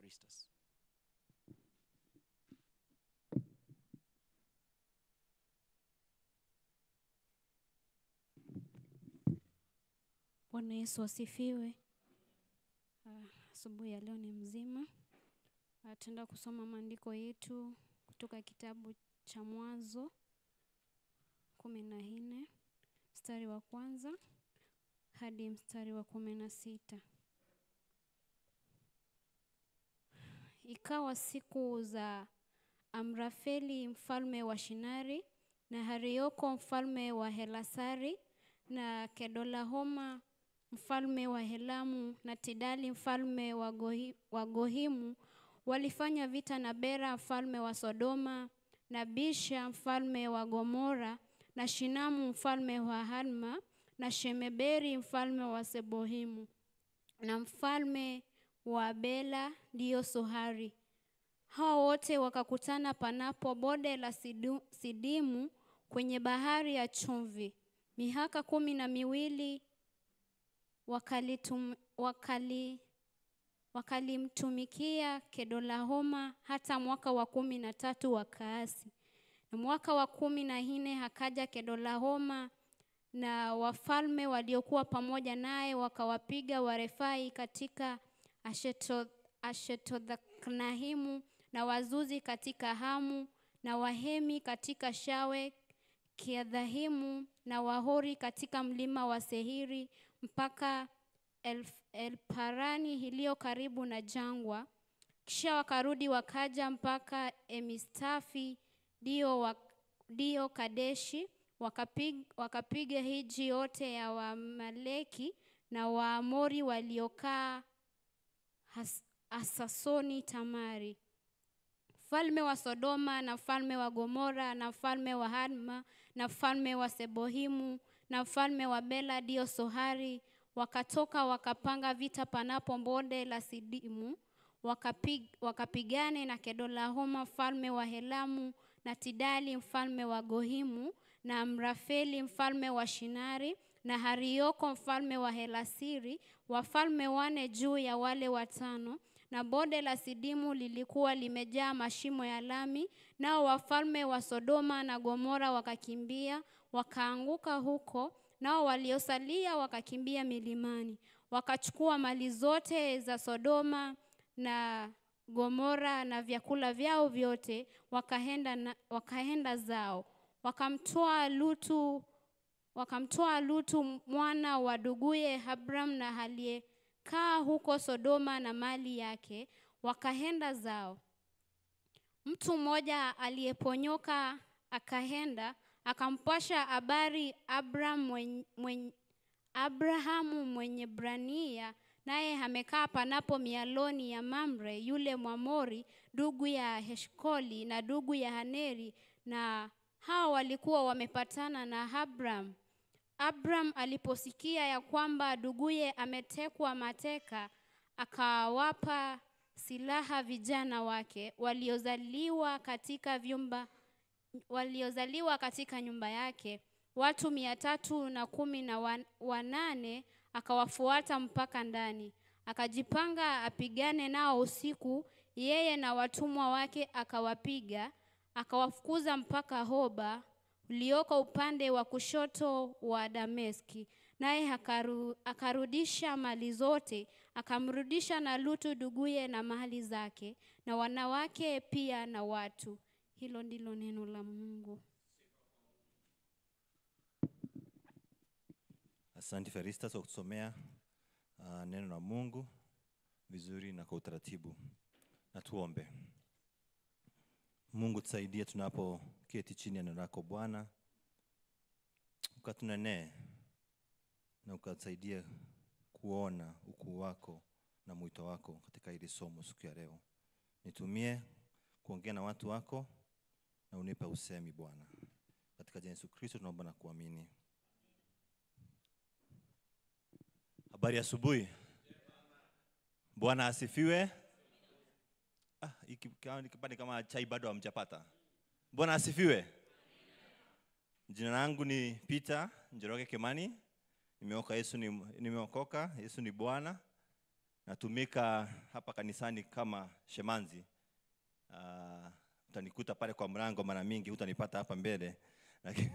Feristas. Bwana Yesu asifiwe. Ah, Asubuhi ya leo ni mzima. Ah, Tutaenda kusoma maandiko yetu kutoka kitabu cha Mwanzo kumi na nne mstari wa kwanza hadi mstari wa kumi na sita. Ikawa siku za Amrafeli mfalme wa Shinari na Harioko mfalme wa Helasari na Kedolahoma mfalme wa Helamu na Tidali mfalme wa Gohi- wa Gohimu walifanya vita na Bera mfalme wa Sodoma na Bisha mfalme wa Gomora na Shinamu mfalme wa Hadma na Shemeberi mfalme wa Sebohimu na mfalme wa Bela ndiyo Sohari. Hao wote wakakutana panapo bonde la Sidu- Sidimu kwenye bahari ya chumvi. Mihaka kumi na miwili wakalitum, wakali, wakalimtumikia Kedolahoma hata mwaka wa kumi na tatu wa Kaasi. Na mwaka wa kumi na nne hakaja Kedolahoma na wafalme waliokuwa pamoja naye wakawapiga Warefai katika Asheto- Ashetothnahimu na Wazuzi katika Hamu na Wahemi katika Shawe Kiadhahimu na Wahori katika mlima wa Sehiri mpaka Elf- Elparani iliyo karibu na jangwa. Kisha wakarudi wakaja mpaka Emistafi dio, wa, dio Kadeshi wakapiga, wakapiga hiji yote ya Wamaleki na Waamori waliokaa Has- Hasasoni Tamari mfalme wa Sodoma na mfalme wa Gomora na mfalme wa Hadma na mfalme wa Sebohimu na mfalme wa Bela dio Sohari wakatoka wakapanga vita panapo bonde la Sidimu wakapig, wakapigane na Kedolahoma mfalme wa Helamu na Tidali mfalme wa Gohimu na Amrafeli mfalme wa Shinari na Harioko mfalme wa Helasiri wafalme wane juu ya wale watano na bonde la Sidimu lilikuwa limejaa mashimo ya lami, nao wafalme wa Sodoma na Gomora wakakimbia, wakaanguka huko, nao waliosalia wakakimbia milimani, wakachukua mali zote za Sodoma na Gomora na vyakula vyao vyote, wakaenda, na, wakaenda zao, wakamtoa Lutu wakamtoa Lutu mwana wa duguye Abram na aliyekaa huko Sodoma na mali yake, wakaenda zao. Mtu mmoja aliyeponyoka akaenda akampasha habari Abram mwenye, mwenye, Abrahamu mwenye Brania, naye amekaa panapo mialoni ya Mamre yule Mwamori, ndugu ya Heshkoli na ndugu ya Haneri, na hao walikuwa wamepatana na Abram. Abram aliposikia ya kwamba nduguye ametekwa mateka, akawapa silaha vijana wake waliozaliwa katika vyumba waliozaliwa katika nyumba yake watu mia tatu na kumi na wan- wanane akawafuata mpaka ndani akajipanga apigane nao usiku yeye na watumwa wake akawapiga akawafukuza mpaka hoba ulioko upande wa kushoto wa dameski naye akaru, akarudisha mali zote akamrudisha na lutu duguye na mali zake na wanawake pia na watu hilo ndilo neno la mungu Asante Feristas kwa kutusomea uh, neno la Mungu vizuri na kwa utaratibu. Na tuombe. Mungu tusaidie tunapoketi chini ya neno lako Bwana, ukatunenee na ukatusaidia kuona ukuu wako na mwito wako katika hili somo siku ya leo. Nitumie kuongea na watu wako na unipe usemi Bwana, katika jina la Yesu Kristo tunaomba na kuamini. Habari ya asubuhi. Bwana asifiwe. Ah, hiki kama- kipande kama chai bado hamjapata. Bwana asifiwe. Jina langu ni Peter Njoroge Kimani. Nimeokoka Yesu ni nimeokoka, Yesu ni Bwana. natumika hapa kanisani kama shemanzi. Uh, utanikuta pale kwa mlango mara mingi, hutanipata hapa mbele lakini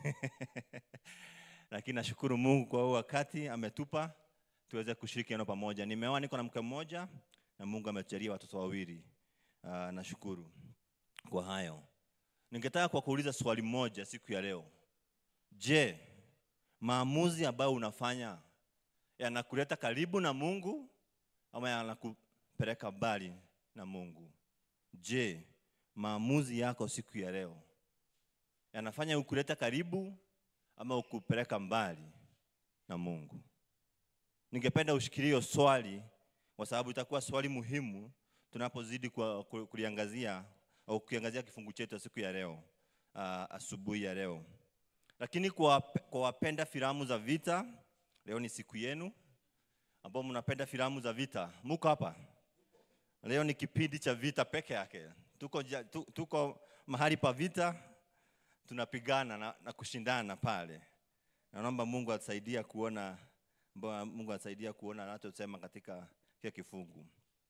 lakini nashukuru Mungu kwa huu wakati ametupa tuweze kushiriki neno pamoja. Nimeoa, niko na mke mmoja na Mungu ametujalia watoto wawili. Uh, nashukuru kwa hayo. Ningetaka kwa kuuliza swali moja siku ya leo. Je, maamuzi ambayo unafanya yanakuleta karibu na Mungu ama yanakupeleka mbali na Mungu? Je, maamuzi yako siku ya leo yanafanya ukuleta karibu ama ukupeleka mbali na Mungu? Ningependa ushikilie hiyo swali kwa sababu itakuwa swali muhimu tunapozidi kwa- ku- kuliangazia au kukiangazia kifungu chetu siku ya leo uh, asubuhi ya leo. Lakini kwa, kwa wapenda filamu za vita, leo ni siku yenu ambao mnapenda filamu za vita, muko hapa leo. Ni kipindi cha vita peke yake, tuko, ja- tu, tuko mahali pa vita, tunapigana na, na kushindana pale. Na naomba Mungu atusaidia kuona Mbona Mungu atusaidia kuona anachosema katika kile kifungu.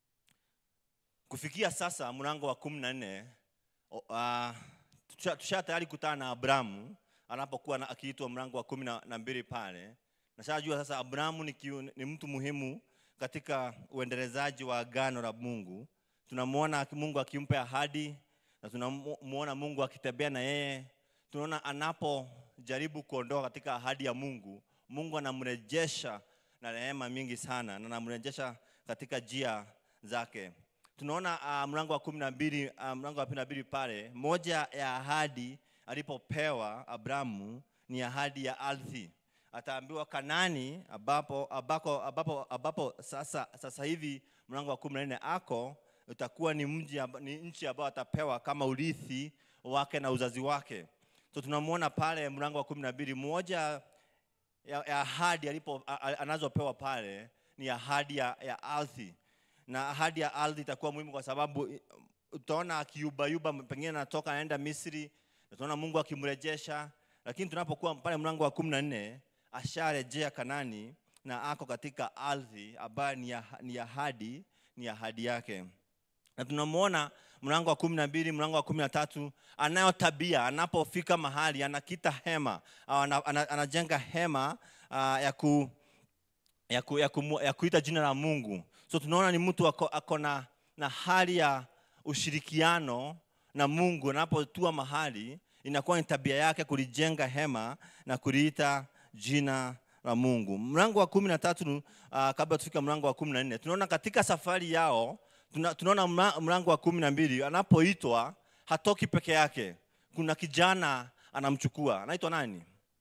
Kufikia sasa mlango wa kumi na nne uh, tusha, tusha tayari kutana na Abrahamu anapokuwa na- akiitwa mlango wa kumi na na mbili pale. Nashajua sasa Abrahamu ni, kiu- ni mtu muhimu katika uendelezaji wa agano la Mungu. Tunamwona aki- Mungu akimpa ahadi na tunamuona Mungu akitembea na yeye. Tunaona anapojaribu kuondoka katika ahadi ya Mungu, Mungu anamrejesha na rehema mingi sana na anamrejesha katika njia zake. Tunaona uh, mlango wa kumi na mbili uh, mlango wa kumi na mbili pale, moja ya ahadi alipopewa Abrahamu ni ahadi ya ardhi. Ataambiwa Kanani ambapo, ambako, ambapo, ambapo sasa, sasa hivi mlango wa kumi na nne ako utakuwa ni mji amba- ni nchi ambayo atapewa kama urithi wake na uzazi wake. So tunamwona pale mlango wa kumi na mbili moja ya, ya ahadi alipo a- a- anazopewa pale ni ahadi ya, ya ardhi, na ahadi ya ardhi itakuwa muhimu kwa sababu i- utaona akiyubayuba, pengine anatoka anaenda Misri, na tunaona Mungu akimrejesha, lakini tunapokuwa pale mlango wa kumi na nne asharejea Kanani na ako katika ardhi ambayo ni, ah- ni ahadi ni ahadi yake na tunamwona mlango wa kumi na mbili mlango wa kumi na tatu anayo tabia anapofika mahali anakita hema au ana, ana, anajenga hema uh, ya, ku, ya, ku, ya, kumu, ya kuita jina la Mungu. So tunaona ni mtu ako, ako na, na hali ya ushirikiano na Mungu. Anapotua mahali inakuwa ni tabia yake kulijenga hema na kuliita jina la Mungu. Mlango wa kumi na tatu uh, kabla tufika mlango wa kumi na nne tunaona katika safari yao tuna, tunaona mla- mlango wa kumi na mbili anapoitwa hatoki peke yake, kuna kijana anamchukua, anaitwa nani?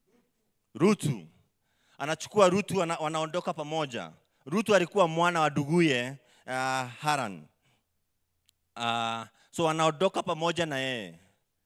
Rutu anachukua Rutu, wana, wanaondoka pamoja. Rutu alikuwa mwana wa duguye uh, Haran. Uh, so wanaondoka pamoja na yeye.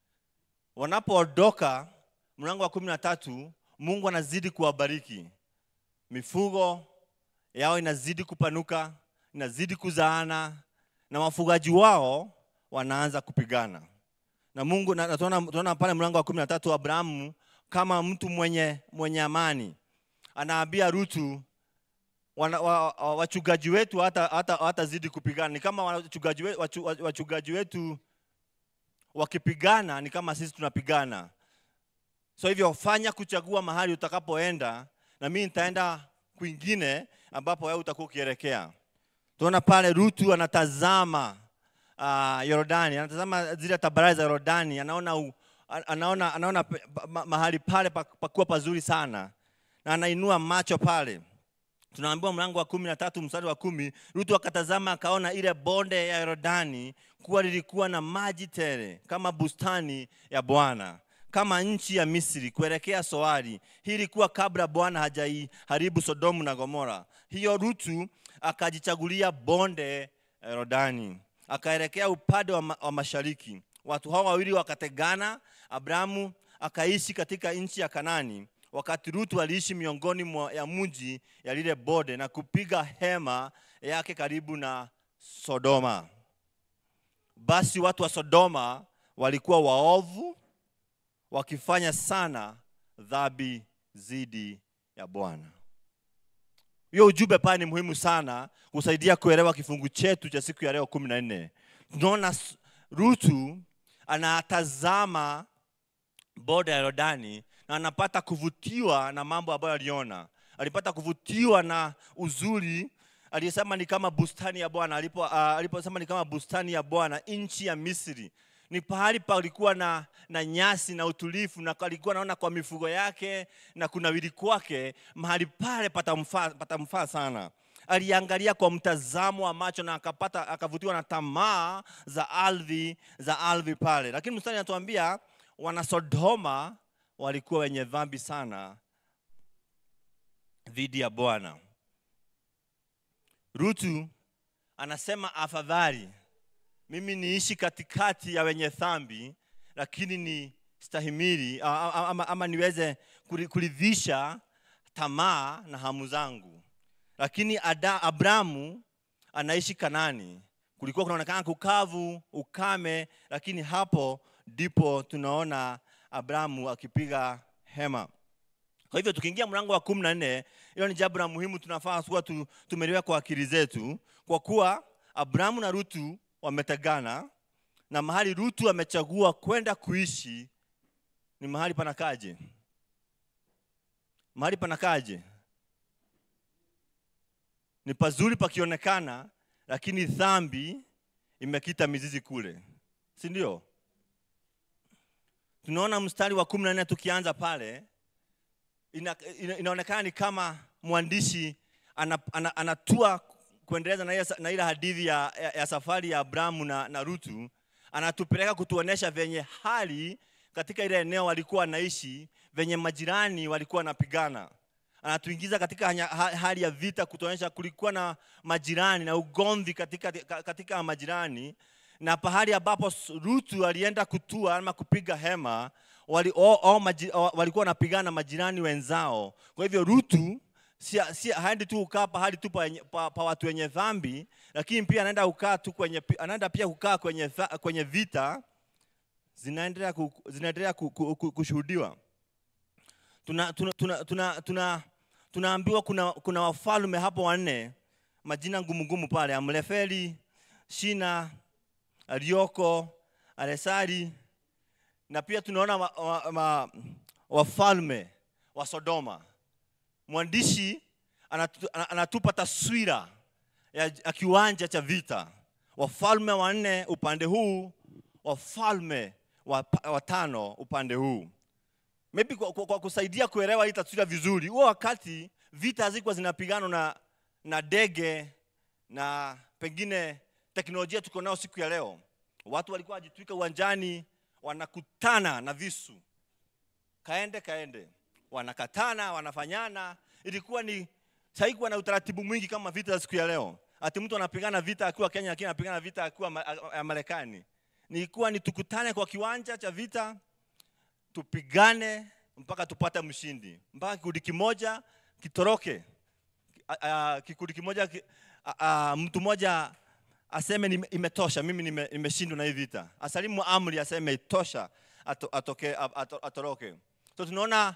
Wanapoondoka, mlango wa kumi na tatu, Mungu anazidi kuwabariki, mifugo yao inazidi kupanuka, inazidi kuzaana, na wafugaji wao wanaanza kupigana na Mungu. Na, na tunaona tunaona pale mlango wa kumi na tatu Abrahamu kama mtu mwenye, mwenye amani anaambia Rutu wana, wa, wa, wachungaji wetu hata, hata, hatazidi kupigana. Ni kama wachungaji wetu, wachu, wachungaji wetu wakipigana ni kama sisi tunapigana. So hivyo fanya kuchagua mahali utakapoenda, na mimi nitaenda kwingine ambapo wewe utakuwa ukielekea. Tunaona pale Rutu anatazama uh, Yordani, anatazama zile tabarari za Yordani, anaona, u, anaona, anaona pe- pa- ma, mahali pale pa- pakuwa pazuri sana, na anainua macho pale tunaambiwa mlango wa kumi na tatu mstari wa kumi Rutu akatazama akaona ile bonde ya Yordani kuwa lilikuwa na maji tele kama bustani ya Bwana kama nchi ya Misri kuelekea Soari. Hii ilikuwa kabla Bwana hajaiharibu Sodomu na Gomora. Hiyo Rutu akajichagulia bonde ya Yordani, akaelekea upande wa, ma, wa mashariki. Watu hao wawili wakategana. Abrahamu akaishi katika nchi ya Kanani, wakati Rutu aliishi miongoni mwa ya mji ya lile bonde na kupiga hema yake karibu na Sodoma. Basi watu wa Sodoma walikuwa waovu, wakifanya sana dhambi zidi ya Bwana. hiyo ujumbe pale ni muhimu sana kusaidia kuelewa kifungu chetu cha siku ya leo kumi na nne tunaona s- rutu anatazama boda ya yordani na anapata kuvutiwa na mambo ambayo aliona alipata kuvutiwa na uzuri aliyesema ni kama bustani ya bwana alipo uh, aliposema ni kama bustani ya bwana nchi ya misri ni pahali palikuwa na, na nyasi na utulivu na alikuwa naona kwa mifugo yake na kunawili kwake mahali pale patamfaa patamfaa sana aliangalia kwa mtazamo wa macho na akapata akavutiwa na tamaa za ardhi za ardhi pale lakini mstari anatuambia wana sodoma walikuwa wenye dhambi sana dhidi ya bwana rutu anasema afadhali mimi niishi katikati ya wenye dhambi lakini ni stahimili a- a- ama, ama niweze kuri- kuridhisha tamaa na hamu zangu lakini Ada, abramu anaishi kanani kulikuwa kunaonekana kukavu ukame lakini hapo ndipo tunaona abramu akipiga hema kwa hivyo tukiingia mlango wa kumi na nne hilo ni jambo la muhimu tunafaa kuwa tu, tumeliweka kwa akili zetu kwa kuwa abrahamu na rutu wametegana na mahali rutu amechagua kwenda kuishi ni mahali panakaje mahali panakaje ni pazuri pakionekana lakini dhambi imekita mizizi kule si ndio tunaona mstari wa kumi na nne tukianza pale ina, ina, inaonekana ni kama mwandishi ana, ana, anatua kuendeleza na ile, na ile hadithi ya, ya, ya safari ya Abrahamu na, na Rutu, anatupeleka kutuonesha venye hali katika ile eneo walikuwa wanaishi, venye majirani walikuwa wanapigana. Anatuingiza katika hanya- ha- hali ya vita, kutuonyesha kulikuwa na majirani na ugomvi katika, ka- katika majirani na pahali ambapo s- Rutu alienda kutua ama kupiga hema wali, o, o, maji, o, walikuwa wanapigana na majirani wenzao. Kwa hivyo Rutu si, si haendi tu kukaa pahali tu pa, wenye- pa, pa watu wenye dhambi, lakini pia anaenda kukaa tu kwenye, anaenda pia kukaa kwenye, tha- kwenye vita zinaendelea ku, zinaendelea ku, ku, ku, kushuhudiwa. Tuna, tuna, tuna, tuna, tuna, tunaambiwa kuna, kuna wafalme hapo wanne, majina ngumu ngumu pale, Amlefeli, Shina, Arioko, Aresari na pia tunaona wa, wa, wa, wafalme wa Sodoma. Mwandishi anatu, ana- anatupa taswira ya, ya kiwanja cha vita, wafalme wanne upande huu, wafalme wa- watano upande huu. Maybe kwa, kwa, kwa kusaidia kuelewa hii taswira vizuri, huo wakati vita hazikuwa zinapiganwa na, na ndege na pengine teknolojia tuko nayo siku ya leo. Watu walikuwa wajitwika uwanjani, wanakutana na visu, kaende kaende, wanakatana, wanafanyana. Ilikuwa ni haikuwa na utaratibu mwingi kama vita za siku ya leo, ati mtu anapigana vita akiwa Kenya, lakini anapigana vita akiwa ma- a- a- Marekani. Nilikuwa ni tukutane kwa kiwanja cha vita, tupigane mpaka tupate mshindi, mpaka kikundi kimoja kitoroke, A- a- kikundi kimoja ki, a, a, mtu mmoja aseme nime- imetosha, mimi nime- nimeshindwa na hii vita, asalimu amri aseme itosha, ato, atoke, a- ato, atoroke. So tunaona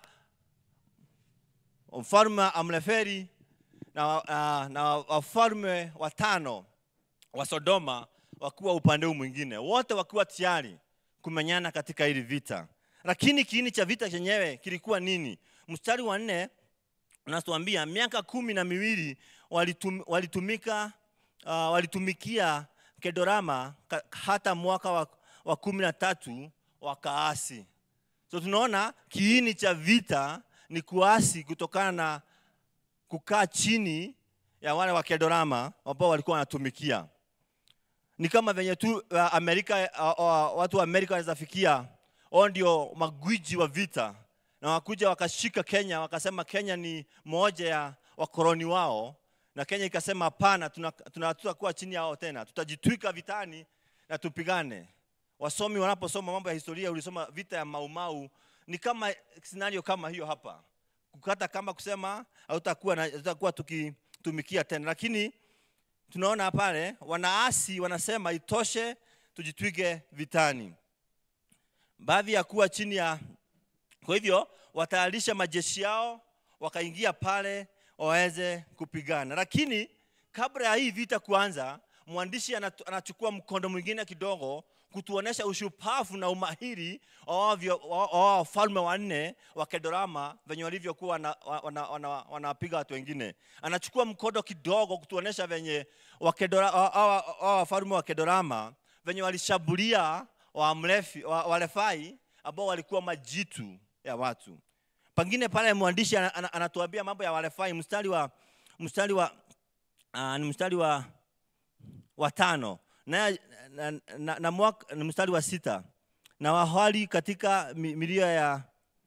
mfalme Amleferi na, na, na wafalme watano wa Sodoma wakiwa upande huu mwingine, wote wakiwa tayari kumenyana katika hili vita. Lakini kiini cha vita chenyewe kilikuwa nini? Mstari wa nne unatuambia miaka kumi na miwili walitum, walitumika uh, walitumikia Kedorama ka, hata mwaka wa, wa kumi na tatu wakaasi. So tunaona kiini cha vita ni kuasi kutokana na kukaa chini ya wale wa Kedorama ambao walikuwa wanatumikia. Ni kama venye tu uh, Amerika uh, uh, watu wa Amerika wanaweza fikia wao ndio magwiji wa vita, na wakuja wakashika Kenya, wakasema Kenya ni moja ya wakoloni wao, na Kenya ikasema hapana, tuna- tuna- tutakuwa chini yao tena, tutajitwika vitani na tupigane. Wasomi wanaposoma mambo ya historia, ulisoma vita ya Maumau, ni kama scenario kama hiyo hapa, kukata kama kusema hautakuwa na- hatutakuwa tukitumikia tena, lakini tunaona pale wanaasi wanasema itoshe, tujitwike vitani. Baadhi ya kuwa chini ya, kwa hivyo watayarisha majeshi yao, wakaingia pale, waweze kupigana. Lakini kabla ya hii vita kuanza, mwandishi anatu- anachukua mkondo mwingine kidogo kutuonesha ushupavu na umahiri wa wao vyo- wa- wa wao wafalme wanne wa Kedorama venye walivyokuwa wanapiga wana, wana, wana wanapiga watu wengine. Anachukua mkondo kidogo kutuonesha venye wakedora- wa- hawa- hawa wafalme wa Kedorama venye walishambulia Wamlefi- wa- Warefai ambao walikuwa majitu ya watu. Pengine pale mwandishi ana- ana- anatuambia mambo ya Warefai mstari wa mstari wa uh, ni mstari wa wa tano na, na, na, na mwaka, na mstari wa sita na wahali katika mi- milio ya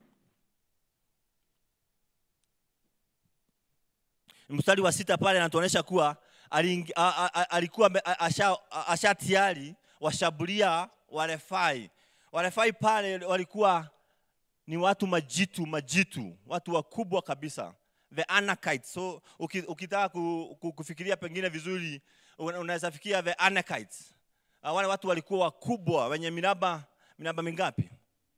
mstari wa sita pale anatuonyesha kuwa alingi- a- a- a- alikuwa ame- a- asha, a- asha tayari washambulia Warefai. Warefai pale walikuwa ni watu majitu majitu, watu wakubwa kabisa, the Anakites. So uki- ukitaka ku, ku, kufikiria pengine vizuri, una- unaweza fikiria the Anakites. Ah, Wale watu walikuwa wakubwa wenye miraba miraba mingapi?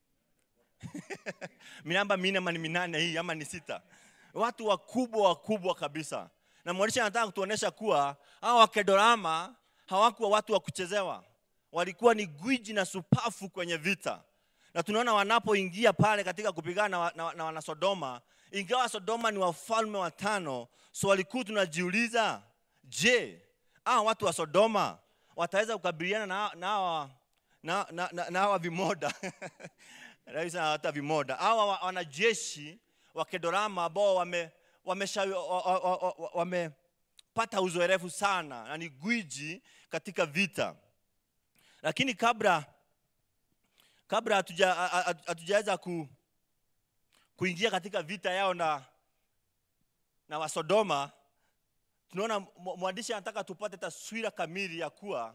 miraba minne ama ni minane hii ama ni sita? Watu wakubwa wakubwa kabisa, na mwandishi anataka kutuonesha kuwa hawa Wakedorama hawakuwa watu wa kuchezewa, walikuwa ni gwiji na supafu kwenye vita na tunaona wanapoingia pale katika kupigana na, wa- na, na wanasodoma ingawa sodoma ni wafalme watano so walikuwa tunajiuliza je hawa watu wa sodoma wataweza kukabiliana na, na, hawa- na, na, na, na hawa vimoda Rais hata vimoda hawa wa- wanajeshi wa kedorama ambao wame wamesha- wa- wa- wa- wa- wamepata uzoerefu sana na ni gwiji katika vita lakini kabla kabla hatuja- ha- ha- hatujaweza ku, kuingia katika vita yao na, na wasodoma tunaona mw- mwandishi anataka tupate taswira kamili ya kuwa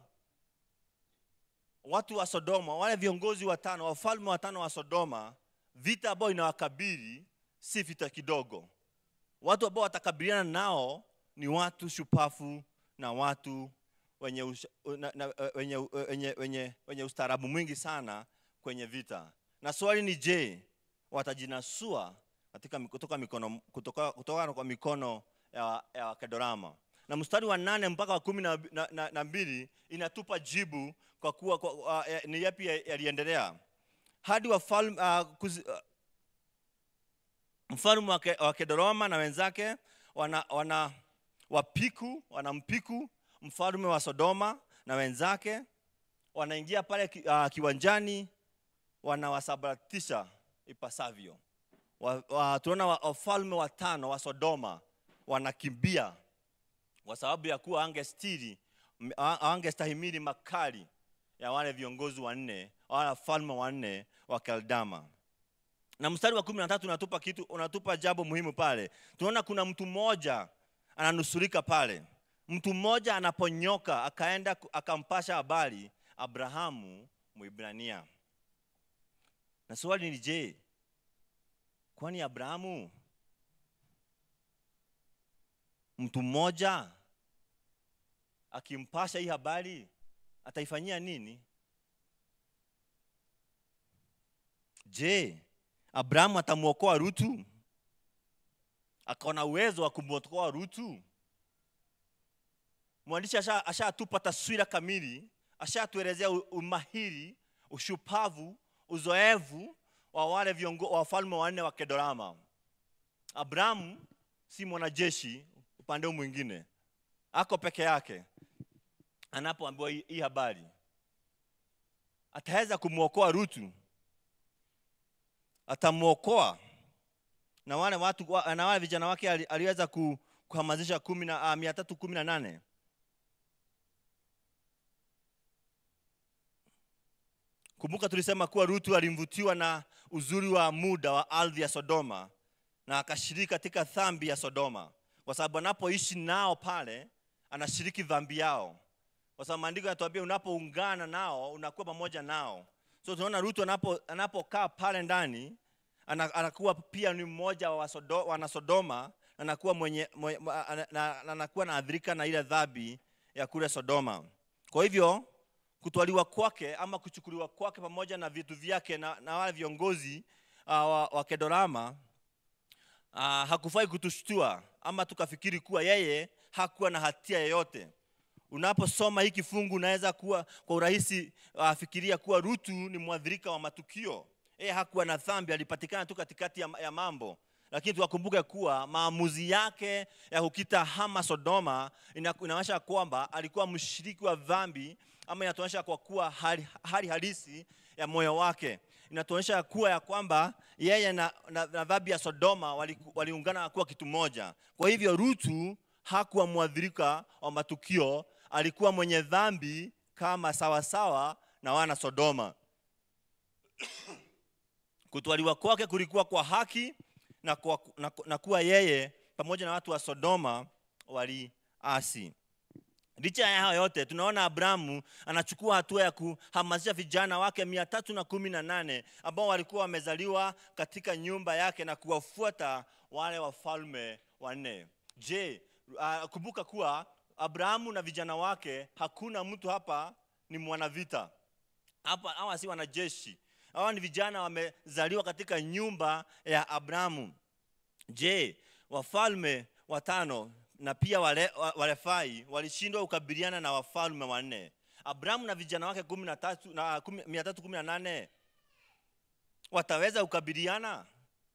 watu wa sodoma wale viongozi watano wafalme watano wa sodoma vita ambayo inawakabili si vita kidogo watu ambao watakabiliana nao ni watu shupafu na watu wenye, usha, na, na, wenye, wenye, wenye, wenye ustaarabu mwingi sana kwenye vita na swali ni je watajinasua katika mi- kutoka mikono kutoka, kutoka kwa mikono ya, ya wakedorama na mstari wa nane mpaka wa kumi na, na, na, na mbili inatupa jibu kwa kuwa kwa, uh, eh, ni yapi ya- yaliendelea hadi wafalme uh, kuzi, uh, mfalme wa Ke- wa Kedoroma na wenzake wana, wana wapiku wanampiku mfalme wa Sodoma na wenzake wanaingia pale ki, uh, kiwanjani wanawasabaratisha ipasavyo. Wa, wa, tunaona wa- wafalme watano wa Sodoma wanakimbia kwa sababu ya kuwa angestiri angestahimili makali ya wale viongozi wanne wale wafalme wanne wa Keldama na mstari wa kumi na tatu unatupa kitu unatupa jambo muhimu pale tunaona kuna mtu mmoja ananusurika pale mtu mmoja anaponyoka akaenda ku- akampasha habari abrahamu mwibrania na swali ni je kwani abrahamu mtu mmoja akimpasha hii habari ataifanyia nini je abrahamu atamwokoa rutu akaona uwezo wa kumwokoa rutu mwandishi asha- ashatupa taswira kamili ashatuelezea u- umahiri ushupavu uzoevu wa wale viongo, wa wafalme wanne wa kedorama abrahamu si mwanajeshi upande huu mwingine ako peke yake anapoambiwa hii hii habari ataweza kumwokoa rutu atamwokoa na wale watu wa- na wale vijana wake ali- aliweza ku- kuhamasisha kumi na ah, mia tatu kumi na nane kumbuka tulisema kuwa rutu alimvutiwa na uzuri wa muda wa ardhi ya sodoma na akashiriki katika dhambi ya sodoma kwa sababu anapoishi nao pale anashiriki dhambi yao kwa sababu maandiko yanatuambia unapoungana nao unakuwa pamoja nao so tunaona rutu anapo anapokaa pale ndani ana- anakuwa pia ni mmoja wa Wasodo- wanasodoma anakuwa mwenye, mwenye na, na, na, anakuwa naadhirika na ile dhambi ya kule sodoma kwa hivyo kutwaliwa kwake ama kuchukuliwa kwake pamoja na vitu vyake na, na wale viongozi uh, wa, wa kedorama uh, hakufai kutushtua ama tukafikiri kuwa yeye hakuwa na hatia yoyote unaposoma hii kifungu unaweza kuwa kwa urahisi uh, fikiria kuwa rutu ni mwadhirika wa matukio yeye hakuwa na dhambi alipatikana tu katikati ya, ya mambo lakini tuwakumbuke kuwa maamuzi yake ya kukita hama sodoma ina- inaonyesha kwamba alikuwa mshiriki wa dhambi ama inatuonyesha kwa kuwa hali, hali halisi ya moyo wake inatuonyesha kuwa ya kwamba yeye na, na, na dhambi ya sodoma waliku- waliungana kuwa kitu moja kwa hivyo rutu hakuwa mwadhirika wa matukio alikuwa mwenye dhambi kama sawasawa na wana sodoma kutwaliwa kwake kulikuwa kwa haki na, kwa, na, na kuwa yeye pamoja na watu wa sodoma waliasi licha ya hayo yote tunaona abrahamu anachukua hatua ya kuhamasisha vijana wake mia tatu na kumi na nane ambao walikuwa wamezaliwa katika nyumba yake na kuwafuata wale wafalme wanne je uh, kumbuka kuwa abrahamu na vijana wake hakuna mtu hapa ni mwanavita hapa hawa si wanajeshi hawa ni vijana wamezaliwa katika nyumba ya abrahamu je wafalme watano na pia wale, wa- warefai walishindwa kukabiliana na wafalme wanne abrahamu na vijana wake kumi na tatu na kumi- mia tatu kumi na nane wataweza kukabiliana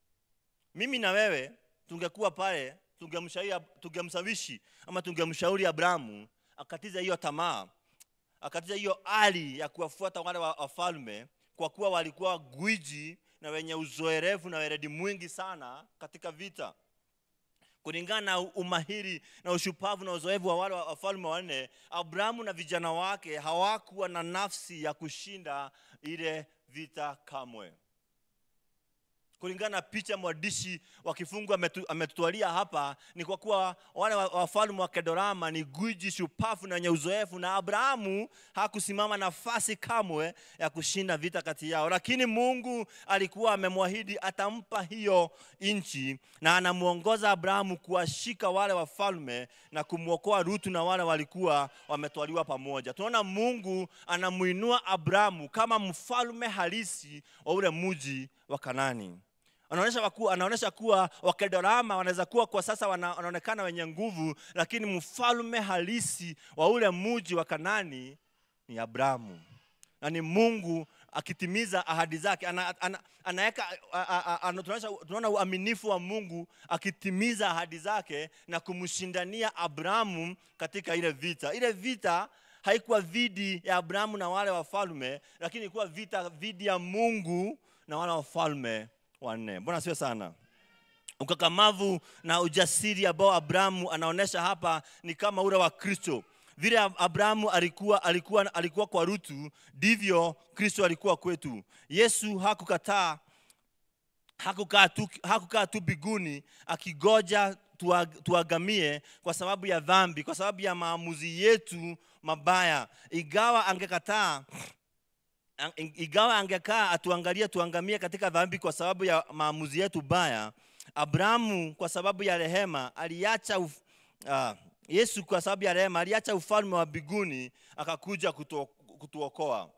mimi na wewe tungekuwa pale tungemshauri- tungemshawishi ama tungemshauri abrahamu akatiza hiyo tamaa akatiza hiyo ari ya kuwafuata wale wa- wafalme kwa kuwa walikuwa gwiji na wenye uzoerevu na weredi mwingi sana katika vita kulingana na umahiri na ushupavu na uzoefu wa wale wa- wafalme wanne abrahamu na vijana wake hawakuwa na nafsi ya kushinda ile vita kamwe kulingana na picha mwandishi wa kifungu ametu- ametutwalia hapa ni kwa kuwa wale wa- wafalme wa kedorama ni gwiji shupavu na wenye uzoefu na abrahamu hakusimama nafasi kamwe ya kushinda vita kati yao lakini mungu alikuwa amemwahidi atampa hiyo nchi na anamwongoza abrahamu kuwashika wale wafalme na kumwokoa rutu na wale walikuwa wametwaliwa pamoja tunaona mungu anamuinua abrahamu kama mfalme halisi wa ule mji wa kanani anaonyesha waku, anaonyesha kuwa wakedorama wanaweza kuwa kwa sasa wana, wanaonekana wenye nguvu lakini mfalme halisi wa ule mji wa kanani ni abrahamu na ni mungu akitimiza ahadi zake ana, ana, anaweka a- a- a- ana- tunaonyesha- tunaona uaminifu wa mungu akitimiza ahadi zake na kumshindania abrahamu katika ile vita ile vita haikuwa dhidi ya abrahamu na wale wafalme lakini ilikuwa vita dhidi ya mungu na wale wafalme wanne mbona sio sana ukakamavu na ujasiri ambao abrahamu anaonyesha hapa ni kama ule wa kristo vile Ab- abrahamu alikuwa, alikuwa, alikuwa kwa rutu ndivyo kristo alikuwa kwetu yesu hakukataa hakukaa tu, hakukaa tu biguni akigoja tua- tuagamie kwa sababu ya dhambi kwa sababu ya maamuzi yetu mabaya ingawa angekataa Ang- ingawa angekaa atuangalie tuangamie katika dhambi kwa sababu ya maamuzi yetu baya abrahamu kwa sababu ya rehema aliacha uf, uh, yesu kwa sababu ya rehema aliacha ufalme wa biguni akakuja kutu, kutuokoa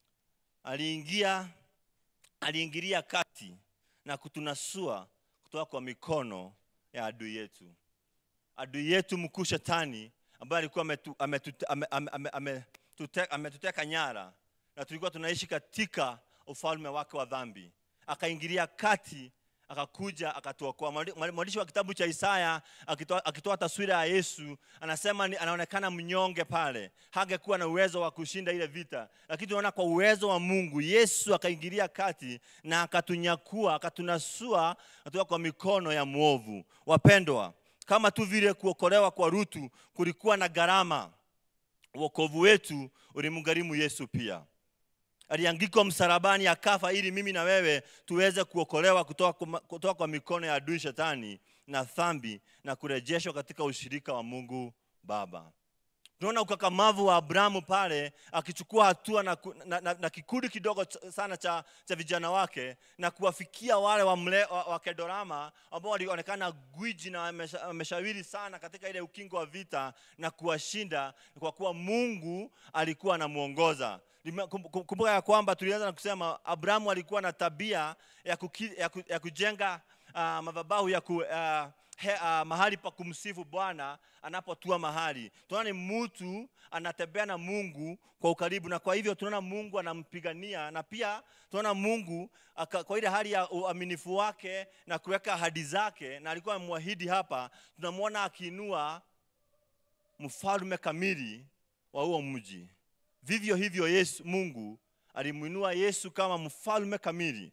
aliingia aliingilia kati na kutunasua kutoka kwa mikono ya adui yetu adui yetu mkuu shetani ambaye alikuwa ametu- ametute- ame- ame- ame- ametute- ametuteka nyara na tulikuwa tunaishi katika ufalme wake wa dhambi akaingilia kati akakuja akatuokoa Mwandi- mwandi- mwandishi wa kitabu cha isaya akitoa, akitoa taswira ya yesu anasema ni, anaonekana mnyonge pale hangekuwa na uwezo wa kushinda ile vita lakini tunaona kwa uwezo wa mungu yesu akaingilia kati na akatunyakua akatunasua kutoka kwa mikono ya mwovu wapendwa kama tu vile kuokolewa kwa rutu kulikuwa na gharama uokovu wetu ulimgharimu yesu pia aliangikwa msalabani akafa ili mimi na wewe tuweze kuokolewa kutoka, kwa- kutoka kwa mikono ya adui shetani na dhambi na kurejeshwa katika ushirika wa mungu baba tunaona ukakamavu wa abrahamu pale akichukua hatua na, ku- na, na, na kikundi kidogo ch- sana cha, cha vijana wake na kuwafikia wale wa, mle, wa, wa kedorama ambao walionekana gwiji na wamesha- wameshawiri sana katika ile ukingo wa vita na kuwashinda kwa kuwa mungu alikuwa anamwongoza Lime- kum- kum- kumbuka ya kwamba tulianza na kusema abrahamu alikuwa na tabia ya, kuki, ya, ku, ya kujenga uh, madhabahu ya, ku, uh, he, uh, mahali pa kumsifu bwana anapotua mahali tunaona ni mtu anatembea na mungu kwa ukaribu na kwa hivyo tunaona mungu anampigania na pia tunaona mungu aka, kwa ile hali ya uaminifu wake na kuweka ahadi zake na alikuwa amemwahidi hapa tunamwona akiinua mfalme kamili wa huo mji vivyo hivyo yesu mungu alimwinua yesu kama mfalme kamili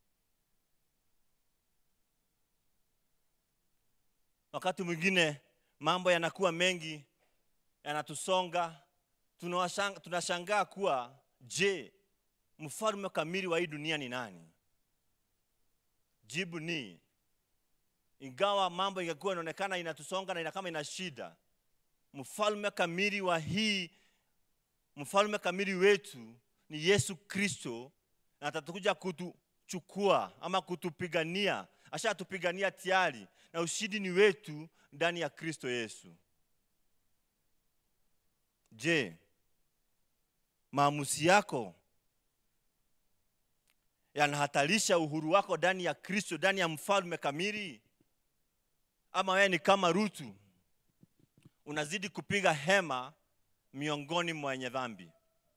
wakati mwingine mambo yanakuwa mengi yanatusonga tunawashang- tunashangaa kuwa je mfalme kamili wa hii dunia ni nani jibu ni ingawa mambo ingekuwa inaonekana inatusonga na ina kama ina shida mfalme kamili wa hii mfalme kamili wetu ni yesu kristo na atatukuja kutuchukua ama kutupigania ashatupigania tayari na ushindi ni wetu ndani ya kristo yesu je maamuzi yako yanahatarisha uhuru wako ndani ya kristo ndani ya mfalme kamili ama wewe ni kama rutu unazidi kupiga hema miongoni mwa wenye dhambi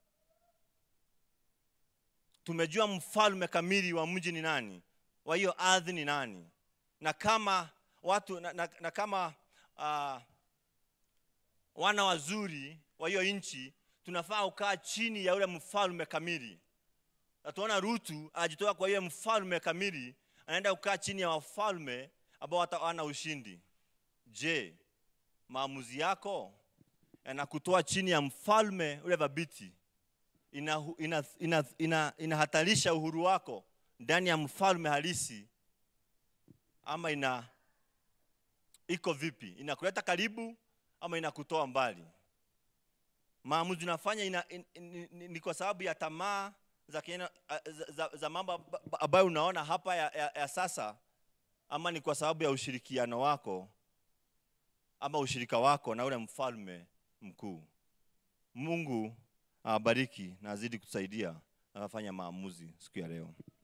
tumejua mfalme kamili wa mji ni nani wa hiyo ardhi ni nani na kama watu na, na, na kama uh, wana wazuri wa hiyo nchi tunafaa kukaa chini ya yule mfalme kamili na tunaona rutu anajitoa kwa hiyo mfalme kamili anaenda kukaa chini ya wafalme ambao wana ushindi je maamuzi yako yanakutoa chini ya mfalme ule dhabiti inahatarisha ina, ina, ina, inahatarisha uhuru wako ndani ya mfalme halisi ama ina iko vipi inakuleta karibu ama inakutoa mbali maamuzi unafanya ina, in, in, in, ni kwa sababu ya tamaa za, kiena, za, za, za mambo ambayo unaona hapa ya, ya, ya sasa ama ni kwa sababu ya ushirikiano wako ama ushirika wako na ule mfalme mkuu mungu awabariki na azidi kutusaidia na afanya maamuzi siku ya leo